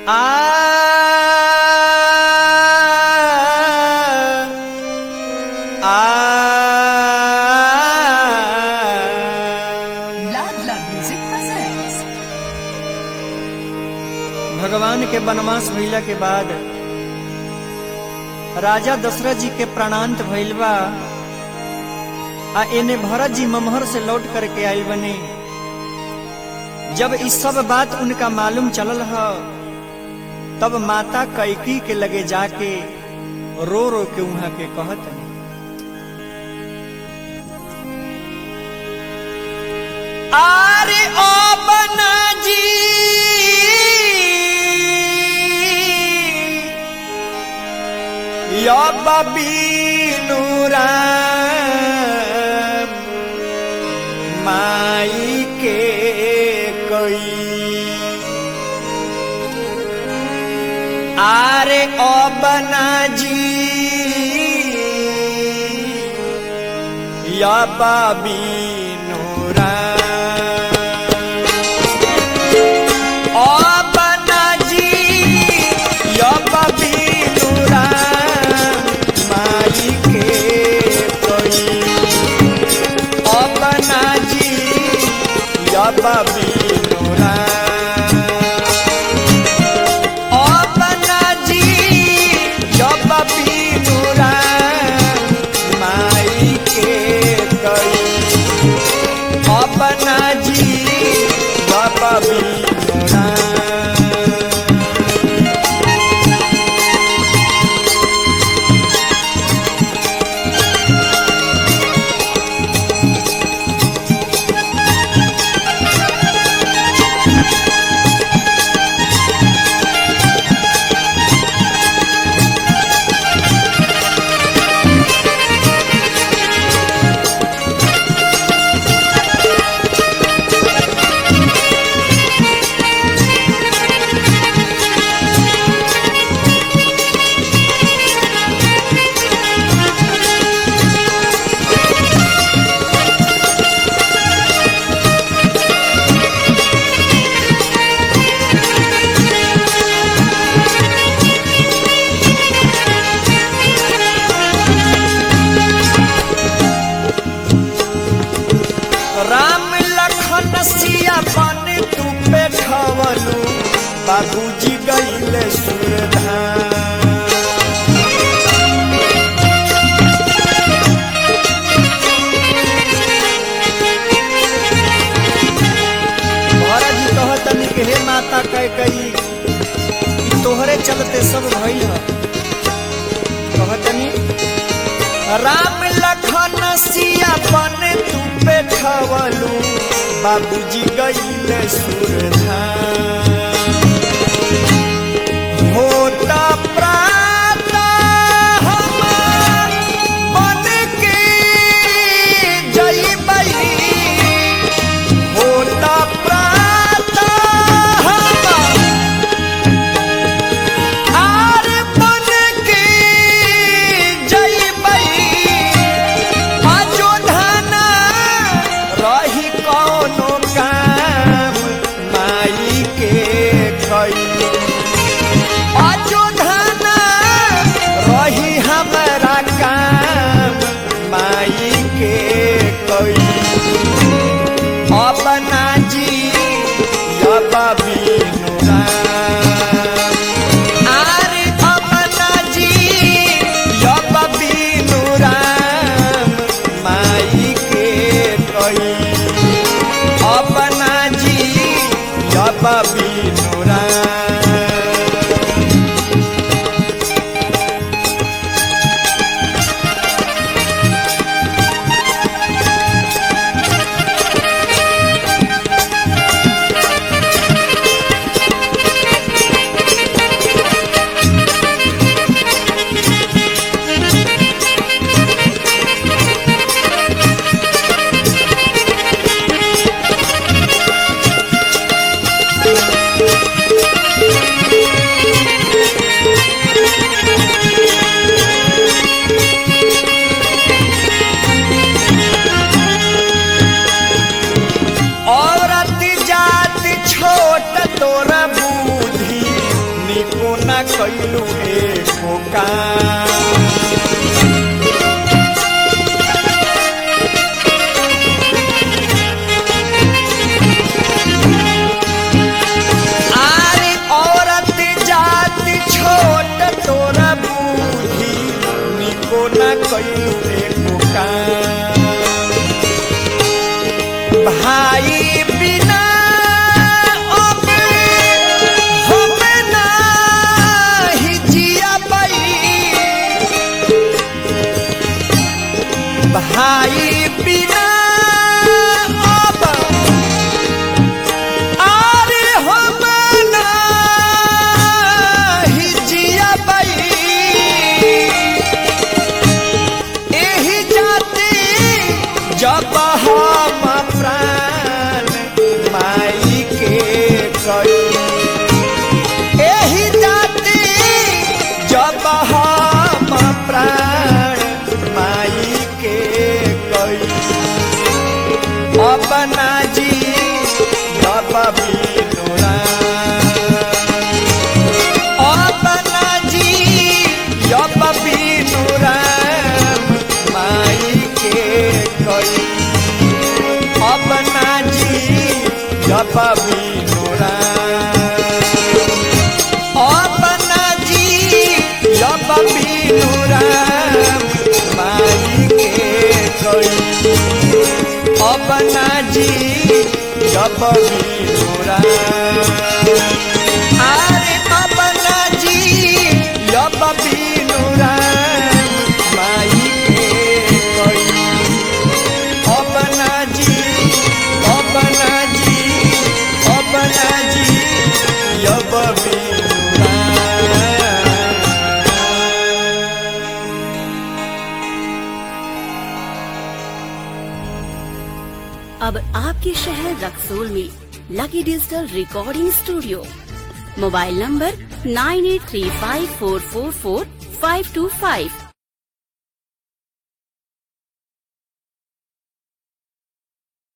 Ladla Music presents. भगवान के वनवास भइला के बाद राजा दशरथ जी के प्राणांत भइल बा आ एने भरत जी ममहर से लौट करके आइल बने जब इस सब बात उनका मालूम चलल ह तब माता कैकी के लगे जाके रो रो के वहां के कहत हनी। आरे ओ बना जी या बबीनु राम माई के कोई आरे ओ बना जी या बबीनु राम ओ बना जी या बबीनु राम माई के कोई ओ बना जी या बबीनु राम ओ बना जी या बबीनु राम माई के कोई अपना जी बाबा बीनोरा राम लखन सिया बन तू पे खवलू बाबूजी गईले सुरधाम भरत जी कहतनी कि हे माता कह कही ई तोहरे चलते सब भइल ह कहतनी राम लखन सिया बन तू पे खवलू बाबूजी गईले सुरधाम होता प्रातः हम बन के जइबई होता प्रातः हम आर बन के जइबई अयोधना रही कौनो काम माई के कैलू एको काम आरे औरत जात छोट तोरा बूढ़ी निको न कैलू एको काम भाई बिना अब हम नाही जिया पाई भाई बिना अब आरे हम नाही जिया पाई एही जाति जब हम प्राण माई के कई एही जाति जब हम प्राण माई के कई अपना जी जब बिनुरा अपना जी जब बिनुरा माई के कई अपना जी जब बिनुरा अपना जी जब बिनुरा माई के कई अपना जी जब बिनुरा আরে বাবনাজি লবাবি নুরাম মাইকে কই অবনাজি অবনাজি অবনাজি লবাবি अब आपके शहर रक्सोल में lucky digital recording studio mobile number nine eight three five four four four five two five